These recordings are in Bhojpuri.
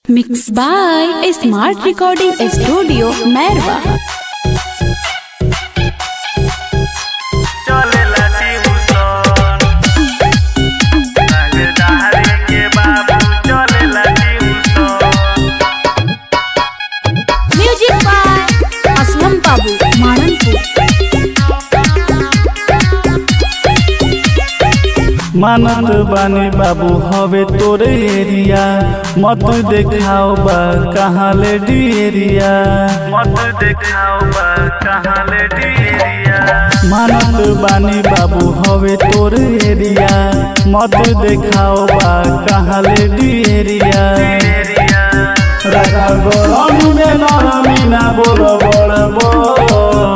Mixed by a Smart Recording Studio, Merwa. चलेला ट्यूशन रंगदारी के बाबू चलेला tuition Music by Aslam Babu, Mananpur. मानत बानी बाबू हवे तोरे एरिया मत देखाओ बा कहाँ ले एरिया मत देखाओ बा कहाँ ले एरिया मानत बानी बाबू हवे तोरे एरिया मत देखाओ बा कहाँ ले एरिया राखा गरम में नरमी ना बोल बड़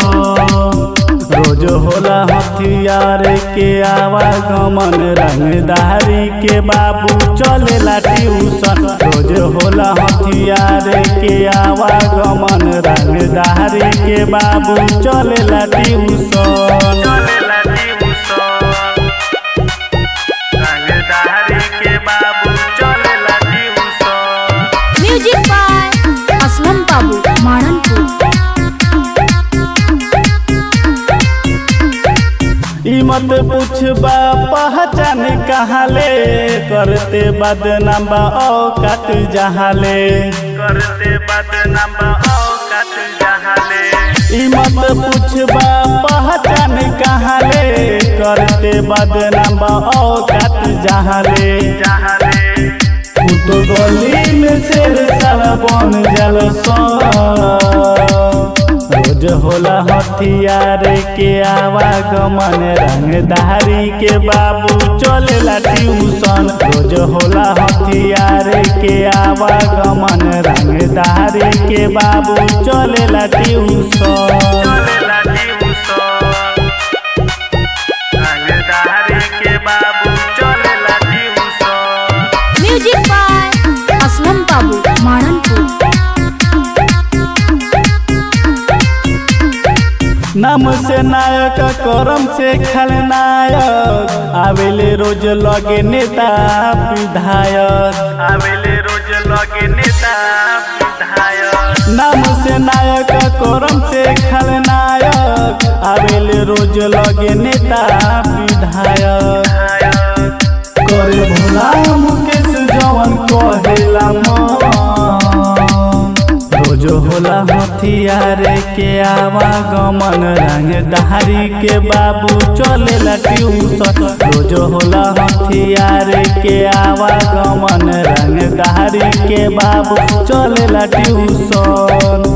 रोज होला हथियार के आवागमन रंगदारी के बाबू चलेला ट्यूशन रोज होला हथियार के आवागमन रंगदारी के बाबू चलेला ट्यूशन चलेला ट्यूशन रंगदारी के बाबू चलेला tuition Music by Aslam Babu, Mananpur. ई मत पूछबा पहचान कहाँ ले करते बदनाम बा औकात जहाँ ले करते बदनाम बा औकात जहाँ ले ई मत पूछबा पहचान कहाँ ले करते बदनाम बा औकात जहाँ ले जहाँ ले तो गली में शेर सारा बन जल रोज होला हथियार के आवागमन रंगदारी के बाबू चलेला ट्यूशन रोज होला हथियार के आवागमन रंगदारी के बाबू चलेला ट्यूशन चलेला ट्यूशन रंगदारी के बाबू चलेला tuition Music by Aslam Babu, Mananpur. नाम से नायक करम से खलनायक आवेले रोज लगे नेता विधायक आवेले रोज लगे नेता विधायक नाम से नायक करम से खलनायक आवेले रोज लगे नेता विधायक करे भोला मुकेश जवन कहेला मन रोज होला हथियार के आवागमन रंगदारी के बाबू चलेला ट्यूशन रोज होला हथियार के आवागमन रंगदारी के बाबू चलेला ट्यूशन